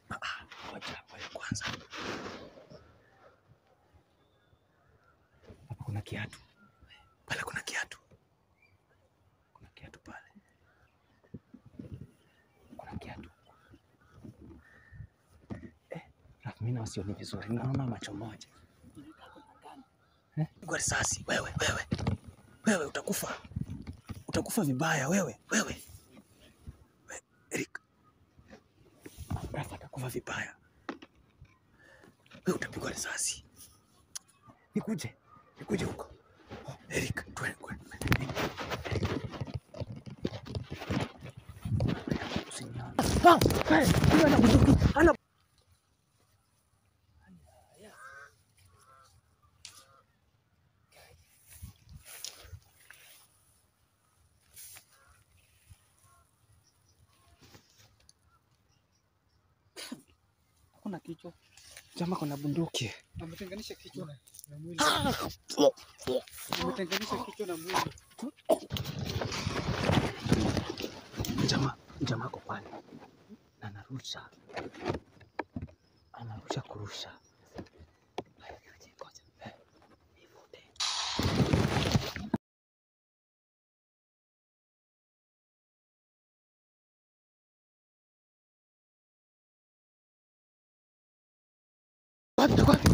Ah, ah, Ngoja ngoja kwanza. Hapa kuna kiatu. Pale kuna kiatu. Kuna kiatu pale. Kuna kiatu. Eh, Raf, mimi nawasioni vizuri. Naona macho moja. Eh? Pigwa risasi wewe, wewe. Wewe utakufa. Utakufa vibaya wewe, wewe. We, Eric. Raf atakufa vibaya. Wewe utapigwa risasi. Nikuje. Nikuje huko. Oh, Eric, twende kwenda. Usinione. Ah, hey, huyu ana bunduki. Ana Hakuna kichwa. jamaa kuna bunduki. Ametenganisha kichwa na na mwili. Ah! Ametenganisha kichwa na mwili. Jamaa jamaa ako pale na anarusha, anarusha kurusha. Haya, ngoja, ngoja. Eh, nivute. Wapi, wapi?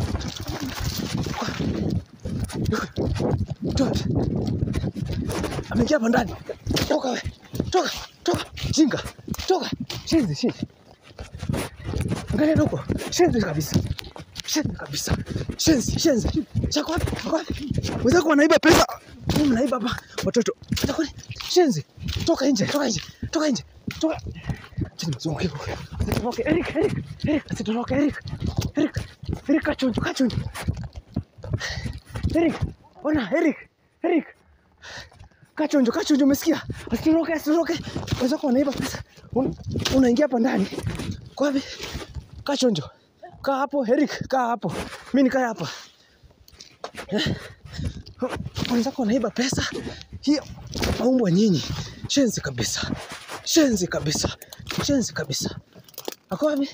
Wapi? Ameingia hapa ndani. Toka we. Toka, toka. Jinga. Toka. Shenzi, shenzi. Angalia huko. Shenzi kabisa. Shenzi kabisa. Shenzi, shenzi. Chako wapi? Chako wapi? Wenzako wanaiba pesa. Mimi mnaiba hapa watoto. Chako ni shenzi. Toka nje, toka nje. Toka nje. Toka. Chini mzunguke huko. Asitoroke. Eric, Eric. Eric, asitoroke Eric. Eric. Eric kachonjo, kachonjo. Eric. Ona, Eric. Eric. Kachonjo, kachonjo, umesikia? Asitoroke, asitoroke. Wenzako wanaiba pesa. Un- Unaingia hapa ndani. Kwa wapi? Kachonjo. Kaa hapo, Eric, kaa hapo. Mimi nikae hapa. Eh? Wenzako wanaiba pesa. Hiyo maumbwa nyinyi. Shenzi kabisa. Shenzi kabisa. Shenzi kabisa. Ako wapi?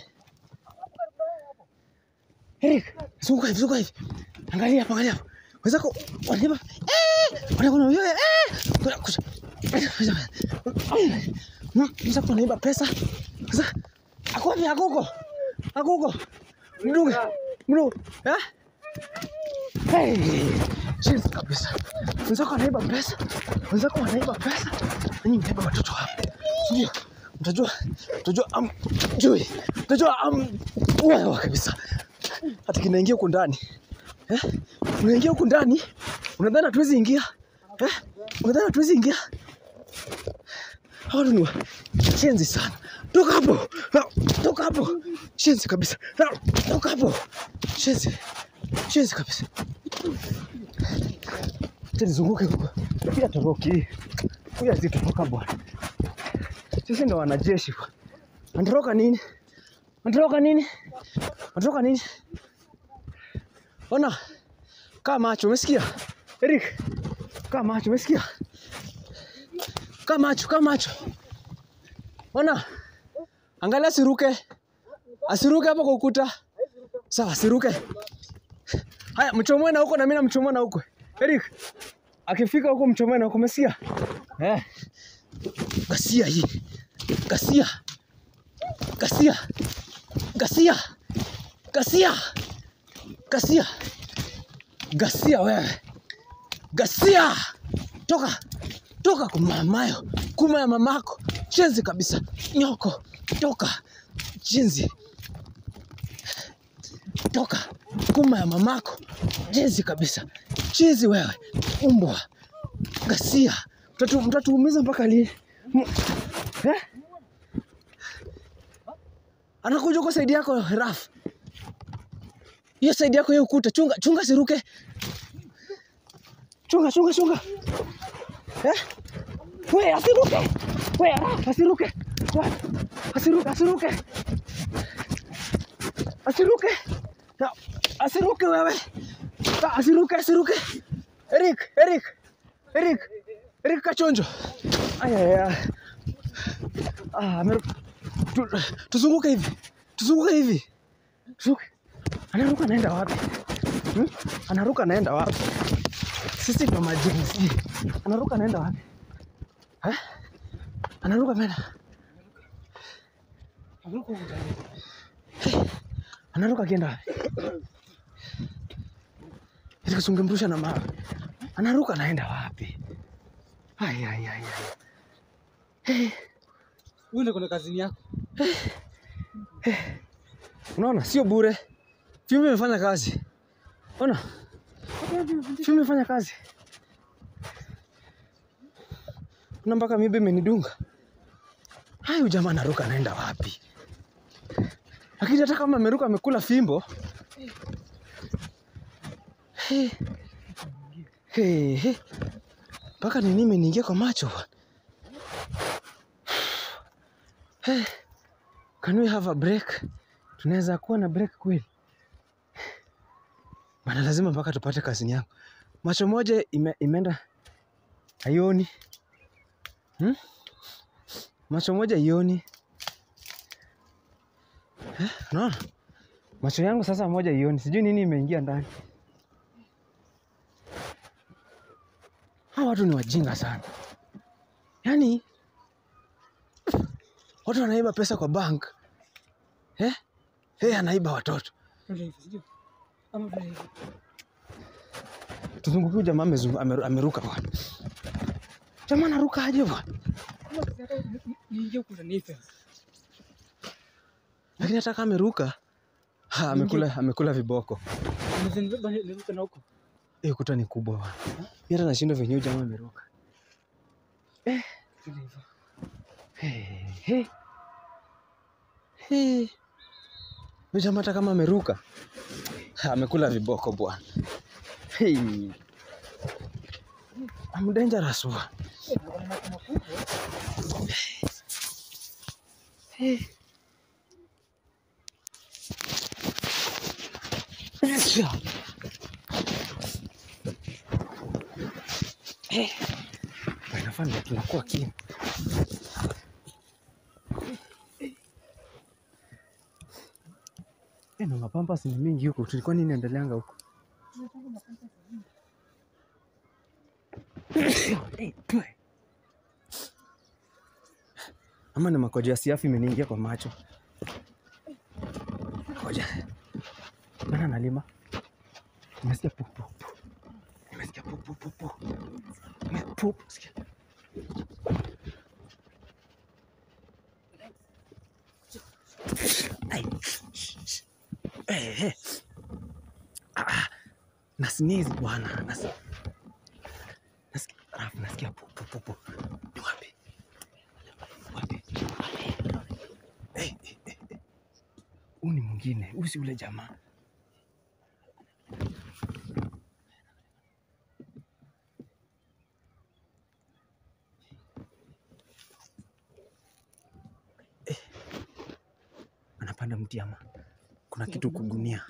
Eric, zunguka hivi, zunguka hivi. Angalia hapa, angalia hapa. Wenzako wanaiba. Eh! Wanakuwa eh! Kuna kuja. Wenzako wanaiba pesa. Sasa ako wapi? Ako huko. Ako huko. Mdunge. Mdunge. Eh? Hey! Shenzi kabisa. Wenzako wanaiba pesa. Wenzako wanaiba pesa. Ninyi mnaiba watoto hapa. Ndio. Mtajua, mtajua am jui. Mtajua am wewe kabisa. Hata kinaingia huko ndani. Eh? Unaingia huko ndani? Unadhani hatuwezi ingia? Eh? Unadhani hatuwezi ingia? Hawa ni wa- shenzi sana. Toka hapo. Ha, Toka hapo. Shenzi kabisa. Ha, Toka hapo. Shenzi. Shenzi kabisa. Acha nizunguke huko. Pia toroki. Huyu azitoroka bwana. Sisi ndo wanajeshi bwana. Anatoroka nini? Anatoroka nini? Anatoroka nini? Ona. Kaa macho, umesikia? Eric. Kaa macho, umesikia? Kaa macho, kaa macho. Ona. Angalia asiruke. Asiruke hapo kwa ukuta. Sawa, asiruke. Haya, mchomoe na huko na mimi namchomoa na huko. Eric. Akifika huko mchomoe na huko, umesikia? Eh. Gasia hii. Gasia. Gasia. Gasia. Gasia. Gasia. Gasia wewe. Gasia. Toka. Toka kumamayo. Kuma ya mamako. Chenzi kabisa. Nyoko. Toka. Chenzi. Toka. Kuma ya mamako. Chenzi kabisa. Chenzi wewe. Umbwa. Gasia. Mtatu mtatuumiza mpaka lini? M- Eh? Anakuja huko saidi yako Raf. Hiyo saidi yako hiyo ukuta. Chunga, chunga siruke. Chunga, chunga, chunga. Eh? We, asiruke. We, Raf, asiruke. We, Asiruke, asiruke. Asiruke. Na, Asiruke wewe. Ah, Asiruke, asiruke. Eric, Eric. Eric. Eric Kachonjo. Aya, aya. Ah, ameru... tu, tuzunguke hivi. Tuzunguke hivi. Tuzunguke. Anaruka anaenda wapi? Hmm? Anaruka anaenda wapi? Sisi ndo majinsi. Anaruka anaenda wapi? Eh? Anaruka ameenda. Haruko ndani. Anaruka akienda wapi? Ili kusungemrusha na mawe. Anaruka anaenda wapi? Ai ai ai. ai. Wewe ndio kuna kazini yako. Unaona sio bure. Filamu imefanya kazi. Ona, filamu imefanya kazi. Una mpaka mibe imenidunga. Hayo jamaa anaruka anaenda wapi? Lakini hata kama ameruka amekula fimbo. Hey. Hey, hey. Mpaka nini imeniingia kwa macho bwana. Hey. Can we have a break? Tunaweza kuwa na break kweli? Bana, lazima mpaka tupate kazini yangu. Macho moja ime, imeenda haioni hmm? Macho moja ioni eh, unaona macho yangu sasa moja ioni, sijui nini imeingia ndani. Hawa watu ni wajinga sana, yaani watu wanaiba pesa kwa bank eh? Hey, anaiba watoto. Ndio hivyo, sio? Ama ndio hivyo. Tuzungukie huyu jamaa amezungu- ameru- ameruka bwana. Jamaa anaruka aje bwana? Kama ukitaka ni- ni- niingie huko ndani hivi. Lakini hata kama ameruka ha, amekula amekula viboko. Nimezembeba niruka na huko. Hiyo kuta ni kubwa bwana. Mimi hata nashindwa venye huyu jamaa ameruka. Ndio hivyo. Hey, hey. Hey. Huyu jamaa hata kama ameruka ha, amekula viboko bwana. Hey. I'm dangerous bwana. Eh, kuna macho makubwa. Hey. Yes. Hey. Inafaa ndio tunakuwa kimya. Eh, na mapampas ni mingi huko. Tulikuwa nini endeleanga huko? Eh, twe. Ama ni makoja ya siafu imeniingia kwa macho. Makoja. Nani analima? Nimesikia pu pu pu. Nimesikia pu pu pu pu. Nime- pu pu, sikia. Ai. Eh, eh. Ah, ah. Na sneeze bwana. Nas... Nasikia, Rafu, nasikia pu pu pu pu. Ni wapi? Wapi? Eh, eh, eh, eh. Huyu ni mwingine, huyu si ule jamaa. Eh, anapanda mti ama kuna kitu kugunia,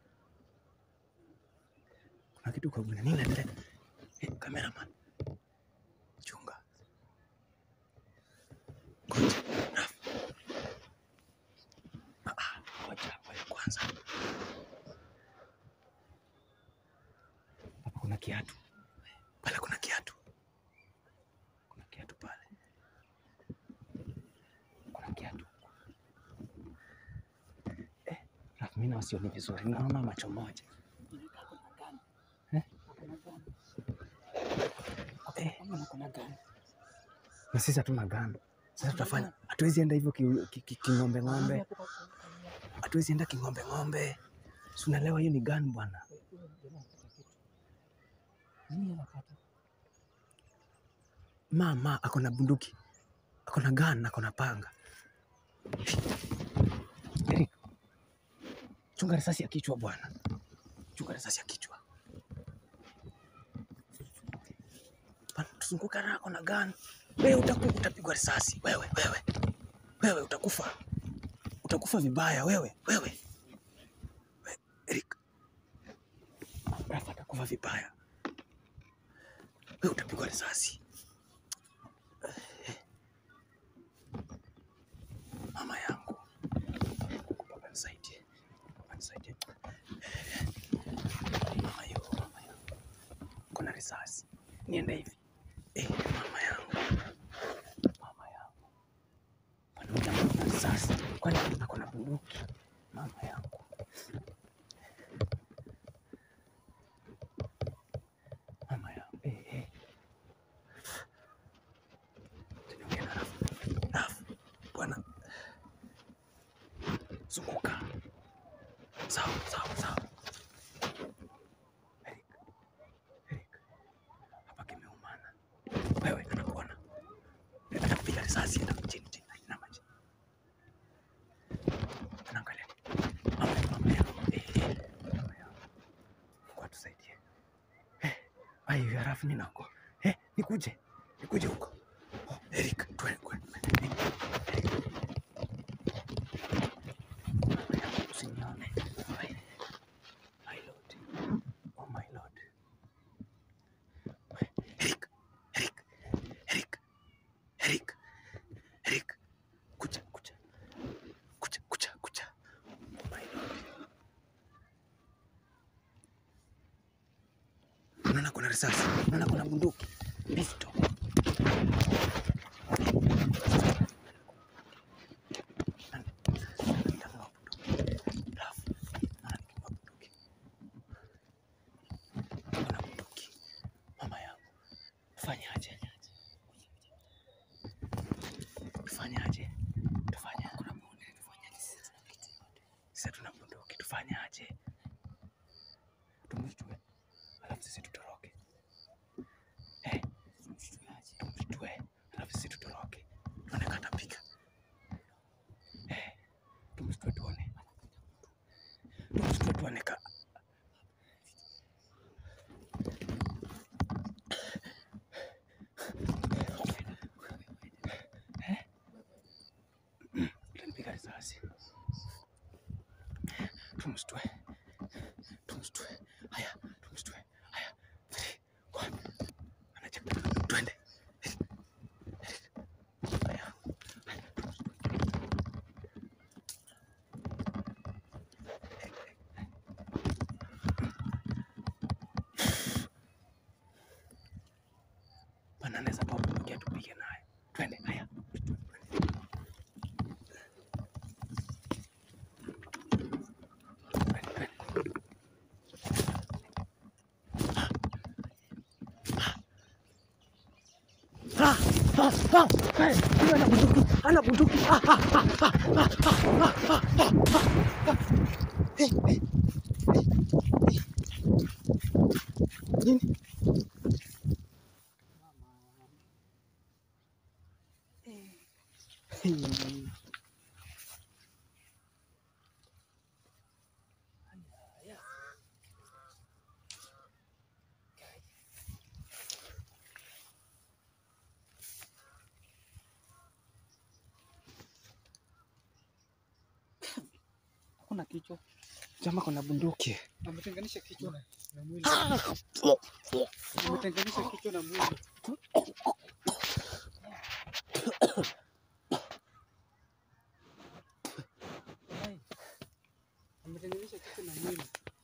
kuna kitu kugunia. Nini naendelea? Eh, cameraman, chunga, ngoja Rafu. Ah, ah, ngoja wewe kwanza. Hapa kuna kiatu pale, kuna kiatu, kuna kiatu pale, kuna kiatu eh. Rafu, mimi nawasioni vizuri, naona macho moja eh? Eh, Ama kuna gani? na sisi hatuna gano. Sasa tutafanya, hatuwezi enda hivyo ki- ki- ki- king'ombe ng'ombe, hatuwezi enda king'ombe ng'ombe, si unaelewa? Hiyo ni gani bwana? Nini anapata? Mama ako na bunduki, ako na gun, ako na panga. Eric, chunga risasi ya kichwa bwana, chunga risasi ya kichwa Bana, tuzunguka na ako na gun. Wewe utaku, utapigwa risasi wewe, wewe, wewe utakufa, utakufa vibaya wewe, wewe, We- Eric, Rafa atakufa vibaya, wewe utapigwa risasi. Mama yangu, nisaidie. Mama nisaidie. Mama yo, mama yangu. Kuna risasi. Niende hivi. Eh, mama yangu. Mama yangu. Mwanamke ambaye kuna risasi. Kwani ako na bunduki? Mama yangu. Mama yangu. Eh, eh. Tunaongea na Rafu. Rafu. Bwana. Zunguka. Sawa, sawa, sawa. Eric. Eric. Hapa kimeumana. Wewe anakuona. Atakupiga risasi enda chini chini. Inama chini. Anaangalia. Mama yangu, mama yangu. Eh, eh. Mama yangu. Mungu atusaidie. Eh, ai, halafu mimi nako. Eh, nikuje. Nikuje huko. Oh, Eric, twende kwenda. Usinione. My, my lord. Oh my lord. Eric, Eric, Eric, Eric, Eric. Kuja, kuja. Kuja, kuja, kuja. Oh my lord. Unaona kuna risasi, unaona kuna bunduki, pistol. Nataka bunduki. Rafu, naona nikiwa bunduki. Kuna bunduki. Mama yangu, tufanyaje? Tufanyaje? Tufanya kuna bunduki, tufanyaje? Sasa tuna bunduki, tufanyaje? Tumshtue, alafu sisi tutoroke. Eh, tumshtue, alafu sisi tutoroke. Tuone katapiga. Eh, tumshtue tuone. Tumshtue tuone ka Eh? Mm, utanipiga risasi. Tumshtue. Tumshtue. Haya, tumshtue. Haya. Three, one. Anacheka. Twende. Haya. Bana anaweza toa bunduki atupige naye. Twende. Haya. Twende, twende. Ah, ah, ah, eh, huyu ana bunduki, ana bunduki. Ah, ah, ah, ah, ah, ah, ah, ah, ah, ah, ah. Eh, eh, eh, eh. Nini? Hmm. Hakuna kichwa. Jamaa kuna bunduki. Ametenganisha kichwa na mwili. Ah, oh, oh. Ametenganisha kichwa na mwili. Ai. Ametenganisha kichwa na mwili.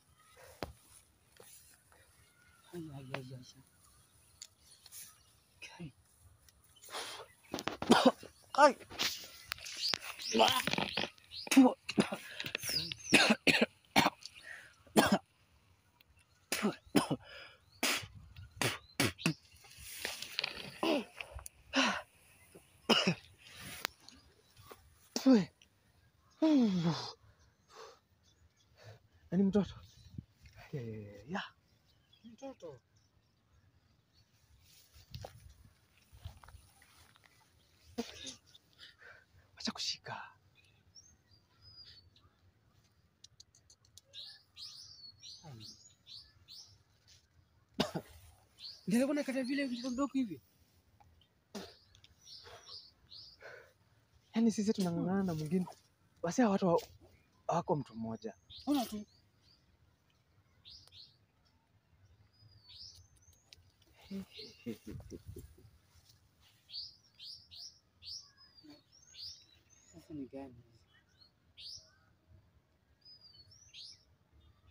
Ai, ai, ai, ai. Kai. Ai. Nani mtoto? Eh, ya. Mtoto. Acha kushika. Ndio kuna kata vile vidogo hivi. Yaani sisi tunang'ang'ana na mwingine. Basi hawa watu wa- hawako mtu mmoja. Ona tu. Sasa ni gani?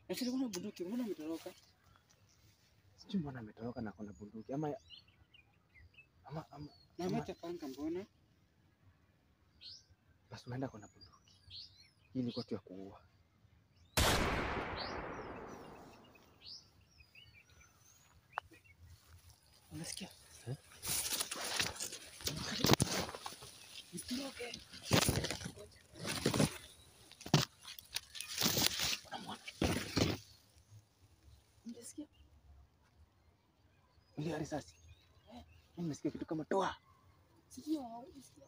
Na tulikuwa na bunduki, mbona umetoroka? Sijui mbona ametoroka na kuna bunduki ama ama, ama Na Ama- ameacha panga mbona? basi unaenda kuna bunduki. Hii ilikuwa tu ya kuua. Unasikia? Eh? Usitoroke. Unasikia? Ile risasi. Mimi nimesikia kitu kama toa. Sikia, unasikia?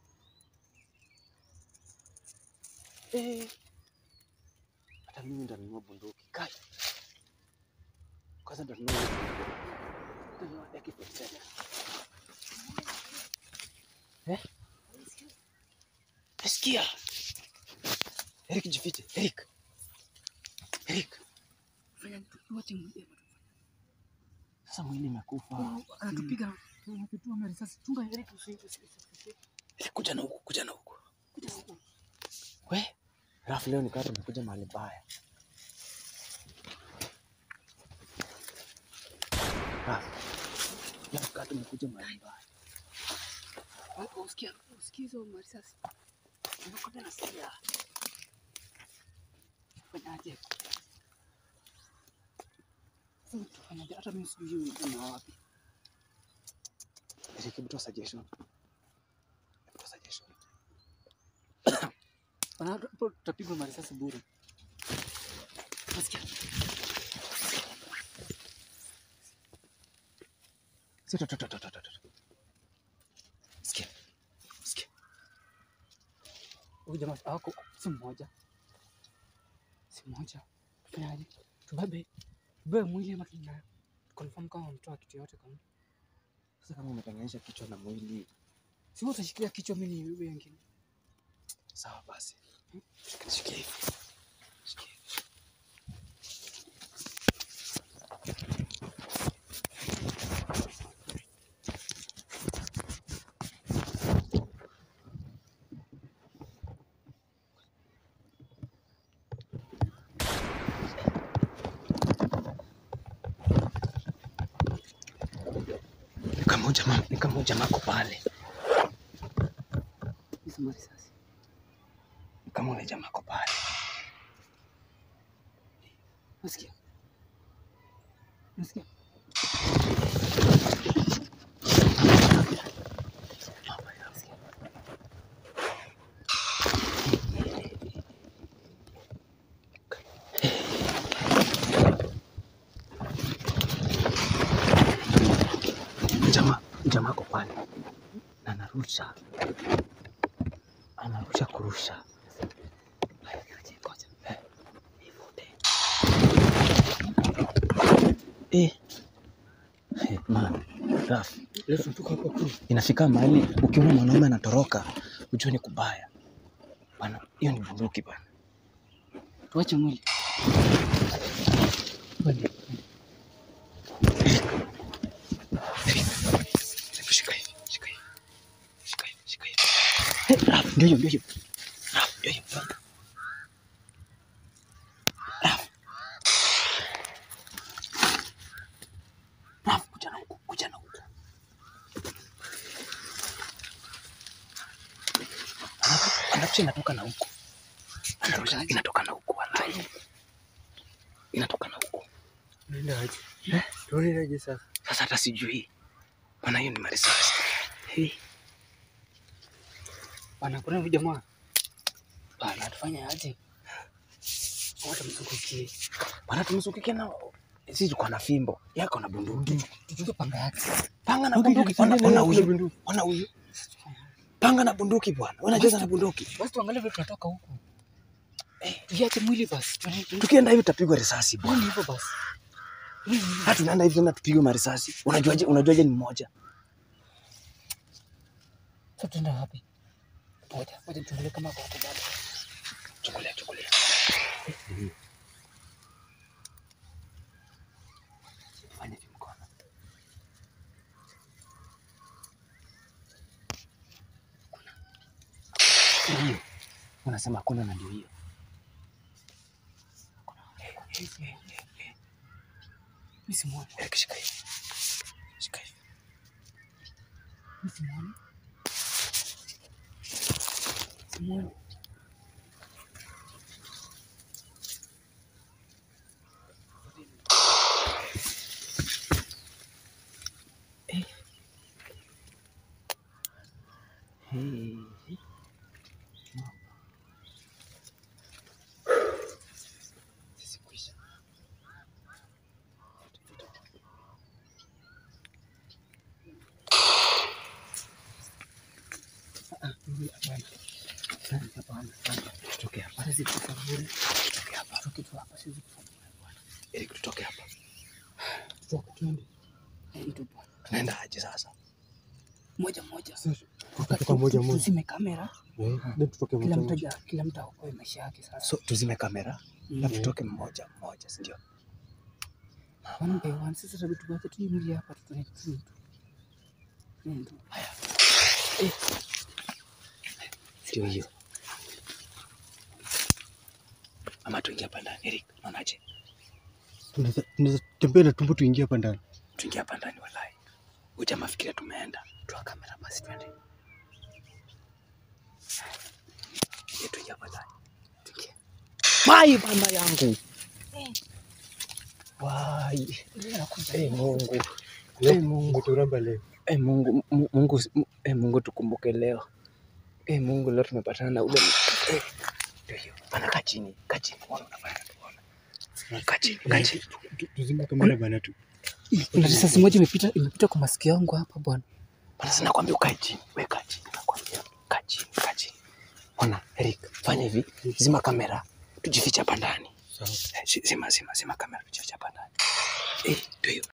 Eh. Hata mimi nitanunua bunduki. Kai. Kwanza nitanunua hiyo bunduki. Nitanunua AK47. Eh? Nasikia. Eric jifiche. Eric. Eric. Fanya tuache mwili. Sasa mwili imekufa. Anatupiga. Anatutua na risasi. Chunga Eric usiite. Eric kuja na huku, kuja na huku. Kuja huko. We. Rafu leo nikawa tumekuja mahali baya. Rafu. Leo nikawa tumekuja mahali baya. Usikia, usikia hizo marisasi. Unakwenda nasikia. Fanyaje? Sasa tufanyaje? Hata mimi sijui hiyo ni wapi. Eric, hebu toa suggestion. Hebu toa suggestion. Bana, hapo tutapigwa marisasi bure. Nasikia. Si to to to to to to. Sikia. Sikia. Huyu jamaa hawako si mmoja. Si mmoja. Tufanyaje? Tubebe. Tubebe mwili ama tuna confirm kama wametoa kitu yote kama. Sasa kama umetenganisha kichwa na mwili, Si wewe utashikilia kichwa mimi nibebe wengine. sawa basi. Shikia hivi. Shikia hivi. Ni kama huyu jamaa, ni kama huyu jamaa ako pale. Hizo marisasi. Ni kama ule jamaa ako pale. Nasikia. Nasikia. Jamaa, jamaa ako pale na anarusha, anarusha kurusha. Eh, nivute. Eh, eh, man, Raf, Leo tunatoka hapa tu. inafika mahali ukiona mwanaume anatoroka ujue ni kubaya bana. Hiyo ni bunduki bana. Tuache mwili. Hebu shika hivi, shika hivi, shika hivi, shika hivi. Eh, Raf, ndio hiyo, ndio hiyo. Raf, ndio hiyo. Raf. Raf, kuja na huku, kuja na huku. Anaku- Anarusha inatoka na huku. Anarusha inatoka na huku, wallahi. Inatoka na huku. Nenda aje. Tuone aje sasa. Sasa hata sijui. Bana, hiyo ni marisasi. Hey. Bana, kuna huyu jamaa. Bana, tufanye aje? Wata msukukie. Bana, tumsukikie na sisi tuko na fimbo yako na bunduki. Tuchukue panga yake. Panga na Okay, bunduki. tufanye Ona na ona hiyo huyu. bunduki. Ona huyu. Panga na bunduki bwana. Wewe unacheza na bunduki. Basi tuangalie vile tunatoka huku. Eh, tuiache mwili basi. Tuone Tukienda hivi tutapigwa risasi bwana. hivyo basi. Mwili hivyo. Hata tunaenda hivi tena tupigwe marisasi. Unajuaje unajuaje ni mmoja? Sasa tuenda wapi? Ngoja, ngoja tuangalie kama kwa hapo bado. Chukulia, chukulia. Fanya hivi mkono. Ndio hiyo. Unasema hakuna na ndio hiyo. Eh, eh, eh, eh. Mimi simuoni. Eric, shika hivi. Shika hivi. Mimi simuoni. Simuoni. Hey. Sisi kuisha. Ah, mimi hapana. Hapana, hapana, hapana. Tutoke hapa. Siwezi kufa bure. Tutoke hapa. Tutoke tu hapa, siwezi kufa bure bwana. Eric, tutoke hapa. Tutoke twende. Eh, ndio bwana. Tunaenda aje sasa? Moja moja. Kutoka moja moja. Tuzime kamera. Eh, then tutoke Kila moja mtu moja. aja- kila mtu aokoe maisha yake sasa. So tuzime kamera na Mm. tutoke mmoja mmoja, si ndio? One by one. Sasa tabii tuwache tu hii mwili hapa tutone tu. Ndio. Ndio hiyo. Ama tuingie hapa ndani, Eric. Unaonaje? Tunaweza tunaweza tembea na tumbo tuingie hapa ndani. Tuingie hapa ndani walai. Huyu jamaa fikiria tumeenda. Toa kamera basi twende. Ye, tuingie hapa ndani. Tuingie. Mai banda yangu. Wai. Ndio nakuja. Eh, Mungu. Leo Eh, Mungu. umeturamba leo. Eh, Mungu, Mu- Mungu, eh, Mungu tukumbuke leo. Eh, Mungu leo tumepatana na ule eh, ndio hiyo. Bana kaa chini, kaa chini. Ona unafanya tuona. Kaa chini, kaa chini. Tu- Tuzime kamera bana tu. Kuna risasi moja imepita imepita kwa masikio yangu hapa bwana. Bana sina kwambia ukae chini. Wewe kaa chini. Nakwambia kaa chini, kaa chini. Ona, Eric, fanya hivi. Zima kamera. Tujifiche hapa ndani. Sawa. Eh, zi- Zima, zima, zima kamera tujifiche hapa ndani. Eh, ndio hiyo.